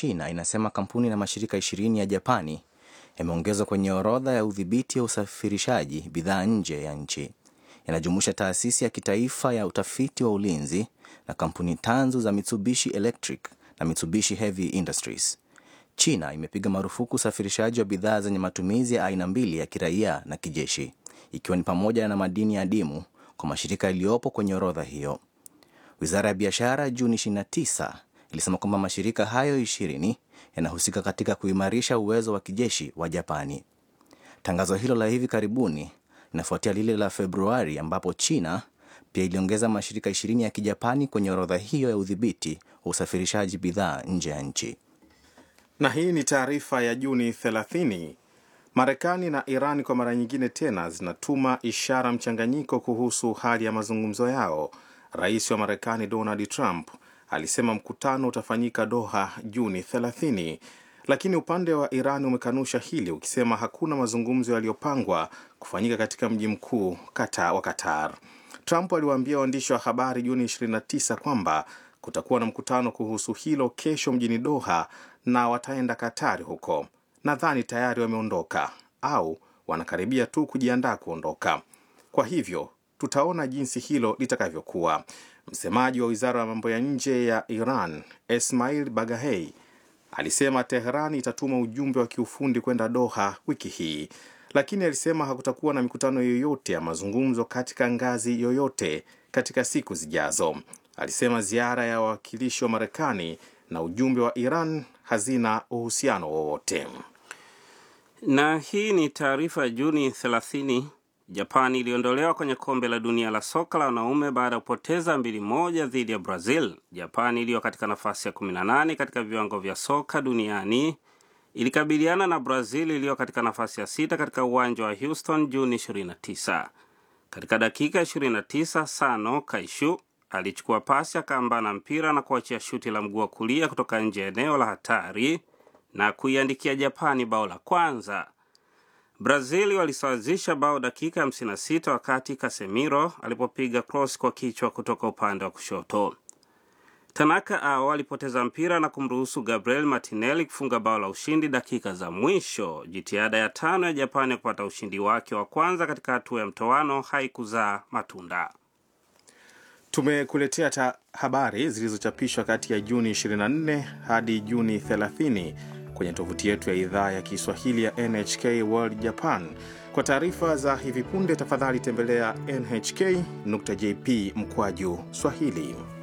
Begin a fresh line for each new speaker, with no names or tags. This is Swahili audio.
China inasema kampuni na mashirika ishirini ya Japani yameongezwa kwenye orodha ya udhibiti wa usafirishaji bidhaa nje ya nchi. Yanajumuisha taasisi ya kitaifa ya utafiti wa ulinzi na kampuni tanzu za Mitsubishi Electric na Mitsubishi Heavy Industries. China imepiga marufuku usafirishaji wa bidhaa zenye matumizi ya aina mbili ya kiraia na kijeshi, ikiwa ni pamoja na madini adimu kwa mashirika yaliyopo kwenye orodha hiyo. Wizara ya biashara Juni 29 ilisema kwamba mashirika hayo ishirini yanahusika katika kuimarisha uwezo wa kijeshi wa Japani. Tangazo hilo la hivi karibuni linafuatia lile la Februari ambapo China pia iliongeza mashirika ishirini ya kijapani kwenye orodha hiyo ya udhibiti wa usafirishaji bidhaa nje ya nchi.
Na hii ni taarifa ya Juni 30. Marekani na Iran kwa mara nyingine tena zinatuma ishara mchanganyiko kuhusu hali ya mazungumzo yao. Rais wa Marekani Donald Trump alisema mkutano utafanyika Doha Juni 30, lakini upande wa Iran umekanusha hili ukisema hakuna mazungumzo yaliyopangwa kufanyika katika mji mkuu kata wa Qatar. Trump aliwaambia waandishi wa habari Juni 29 kwamba kutakuwa na mkutano kuhusu hilo kesho mjini Doha na wataenda Katari huko. Nadhani tayari wameondoka au wanakaribia tu kujiandaa kuondoka. Kwa hivyo tutaona jinsi hilo litakavyokuwa. Msemaji wa wizara ya mambo ya nje ya Iran Esmail Bagahei alisema Teheran itatuma ujumbe wa kiufundi kwenda Doha wiki hii, lakini alisema hakutakuwa na mikutano yoyote ya mazungumzo katika ngazi yoyote katika siku zijazo. Alisema ziara ya wawakilishi wa Marekani na ujumbe wa Iran hazina uhusiano wowote.
Na hii ni taarifa ya Juni 30. Japani iliondolewa kwenye kombe la dunia la soka la wanaume baada ya kupoteza mbili moja dhidi ya Brazil. Japani iliyo katika nafasi ya 18 katika viwango vya soka duniani ilikabiliana na Brazil iliyo katika nafasi ya sita katika uwanja wa Houston Juni 29. Katika dakika 29 Sano Kaishu alichukua pasi akaambana mpira na kuachia shuti la mguu wa kulia kutoka nje ya eneo la hatari na kuiandikia Japani bao la kwanza. Brazil walisawazisha bao dakika 56 wakati Casemiro alipopiga cross kwa kichwa kutoka upande wa kushoto. Tanaka ao alipoteza mpira na kumruhusu Gabriel Martinelli kufunga bao la ushindi dakika za mwisho. Jitihada ya tano ya Japani ya kupata ushindi wake wa kwanza katika hatua ya mtoano haikuzaa matunda.
Tumekuletea ta habari zilizochapishwa kati ya Juni 24 hadi Juni 30 kwenye tovuti yetu ya idhaa ya Kiswahili ya NHK World Japan. Kwa taarifa za hivi punde, tafadhali tembelea nhk.jp mkwaju Swahili.